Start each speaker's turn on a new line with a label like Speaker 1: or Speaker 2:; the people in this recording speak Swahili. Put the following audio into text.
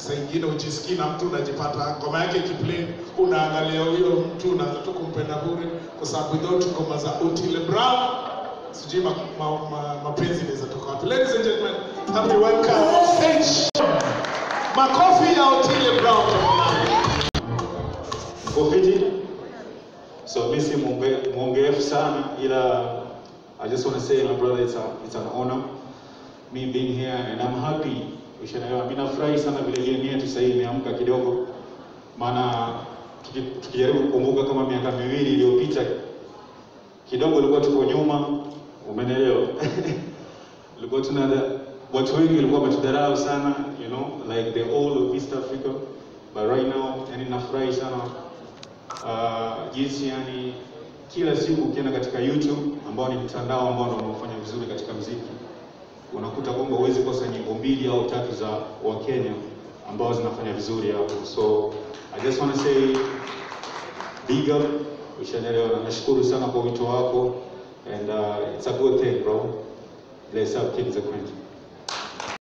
Speaker 1: saa ingine ujisikii na mtu unajipata ngoma yake kiplay, unaangalia huyo mtu unaanza tu kumpenda bure, kwa sababu without ngoma za Otile Brown sijui ma, ma, ma, mapenzi inaweza toka wapi. Ladies and gentlemen, happy welcome on stage. Makofi ya Otile Brown tafadhali.
Speaker 2: Kofiti. So mi si mwonge- mwongeefu sana ila I just want to say my brother it's, a, it's an honor me being here and I'm happy. Ushaelewa, mimi nafurahi sana vile game yetu sasa hivi imeamka kidogo, maana tuki- tukijaribu kukumbuka kama miaka miwili iliyopita kidogo ilikuwa tuko nyuma, umenielewa? ilikuwa tuna watu wengi walikuwa wametudharau sana, you know, like the whole of East Africa, but right now, yani nafurahi sana uh, jinsi yani kila siku ukienda katika YouTube ambao ni mtandao ambao ndio unaofanya vizuri katika mziki, unakuta kwamba huwezi kosa nyimbo mbili au tatu za Wakenya ambao zinafanya vizuri hapo. So I just want to say big up, ushaelewa, na nashukuru sana kwa wito wako and uh, it's a good thing bro. Bless up, keep the queen.